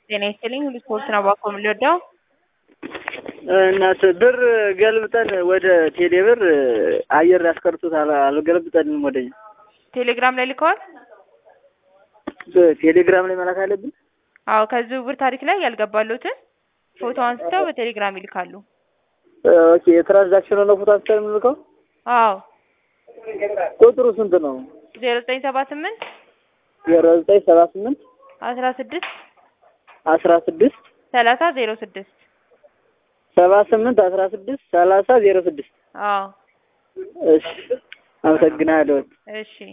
ጤና ይስጥልኝ ሁሉ ስፖርት ነው ባኮ የምንወደው እናት ብር ገልብጠን ወደ ቴሌ ብር አየር ያስቀርቱት አልገለብጠንም ወደኛ ቴሌግራም ላይ ልከዋል። ቴሌግራም ላይ መላክ አለብን። አዎ ከዝውውር ታሪክ ላይ ያልገባሉትን ፎቶ አንስተው በቴሌግራም ይልካሉ። ኦኬ የትራንዛክሽን ነው ፎቶ አንስተን የምንልከው። አዎ ቁጥሩ ስንት ነው? ዜሮ ዘጠኝ ሰባ ስምንት ዜሮ ዘጠኝ ሰባ ስምንት አስራ ስድስት አስራ ስድስት ሰላሳ ዜሮ ስድስት ሰባ ስምንት አስራ ስድስት ሰላሳ ዜሮ ስድስት አዎ እሺ አመሰግናለሁ። እሺ